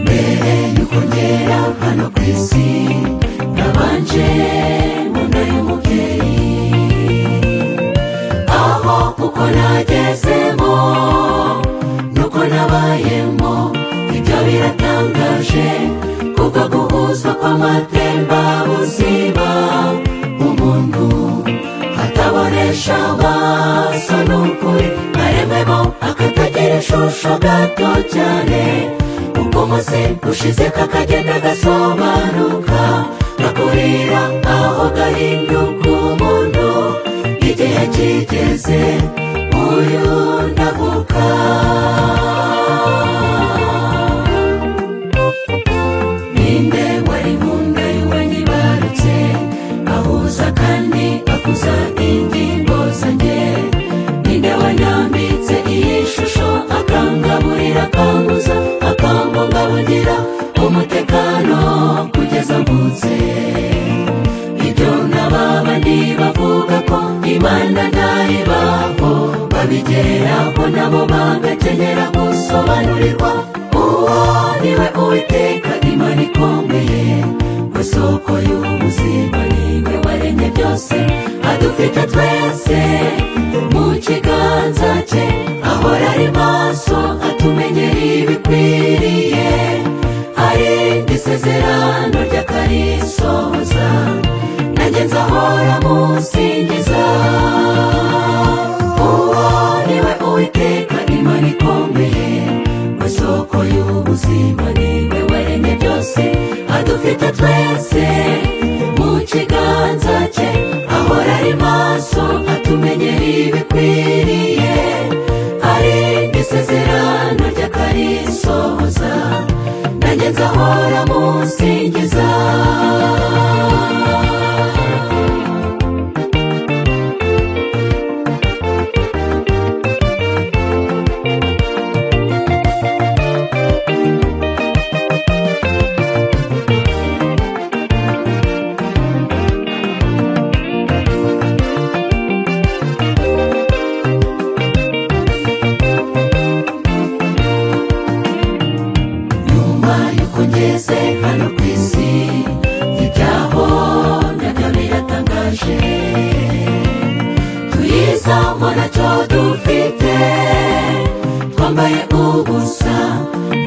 mbere yuko ngera hano ku isi nabanje mu nda y'umubyeyi aho uko nagezemo nuko nabayemo ibyo biratangaje kubwo guhuzwa kw'amatembabuziba umuntu atabonesha amaso n'ukuri arememo akatagira ishusho gato cyane ubwo umunsi ushize kakagenda gasobanuka gakurira aho gahinduka umuntu igihe kigeze uyu ndavuka ninde wari mu nda y'iwe ntibarutse ahuza kandi akuza ingingo zanjye ninde wanyambitse iyi shusho akangaburira akanguza akambungabungira umutekano kugeza mvutse ibyo n'abandi bavuga ko imana ntayibaho babigeraho nabo bagakenera gusobanurirwa uwo niwe uwiteka imana ikomeye we soko y'ubuzima niwe waremye byose adufite twese mu kiganza cye ahora ari maso atumenyera ibikwiriye arinda isezerano ry'akarisohoza nanjye nzahora musingiza uwo niwe uwiteka imana ikomeye we soko y'ubuzima niwe waremye byose adufite twese mu kiganza cye ahora ari maso atumenyera ibikwiriye arinda isezerano ry'akarisohoza nanjye nzahora musingiza nyuma y'uko ngeze hano ku isi ibyaho nabyo biratangaje tuyizamo nacyo dufite twambaye ubusa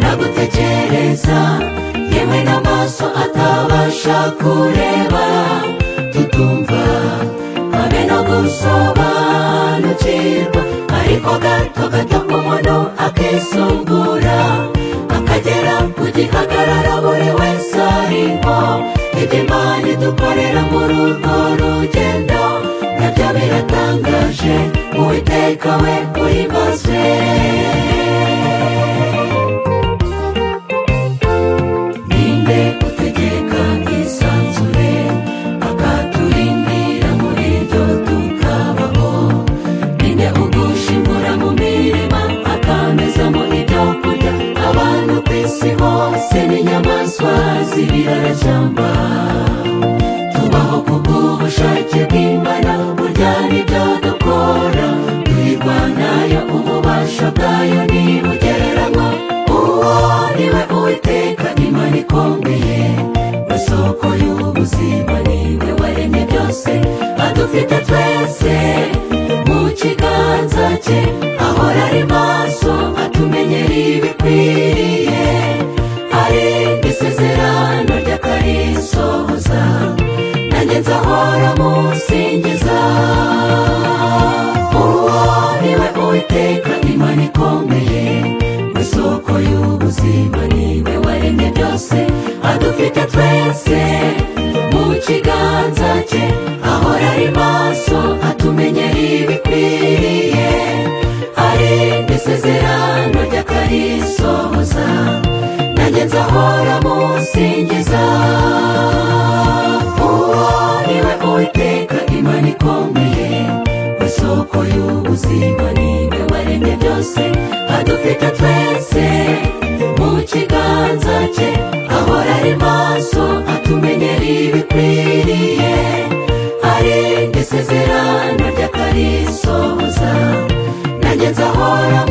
nagutekereza yewe n'amaso atabasha kureba tutumva habe no gusobanukirwa ariko gato gato umuntu akisungura akagera ku gihagarara buri wese arimo ibyo imana idukorera muri urwo rugendo nabyo biratangaje uwiteka we uhimbazwe ninde utegeka isanzure akaturindira muri byo tukabaho ninde ugushimura mu mirima akamezamo ibyo kurya abantu ku isi hose n'inyamaswa z'ibirarashyamba tubaho ku bw'ubushake bw'imana burya n'ibyo dukora tuyirwanayo ububasha bwayo ntibugereranywa uwo niwe uwiteka imana ikomeye we soko y'ubuzima niwe waremye byose adufite twese mu kiganza cye ahora ari maso atumenyera ibikwiriye arinda isezerano ry'akarisohoza nanjye nzahora musingiza uwo niwe uwiteka imana ikomeye we soko y'ubuzima niwe waremye byose adufite twese mu kiganza cye ahora ari maso atumenyera ibikwiriye arinda isezerano ry'akarisohoza nanjye nzahora musingiza uwo niwe uwiteka imana ikomeye we soko y'ubuzima niwe waremye byose dufite twese mu kiganza cye ahora ari maso atumenyera ibikwiriye hari isezerano ry'akarisohoza nanjye nzahora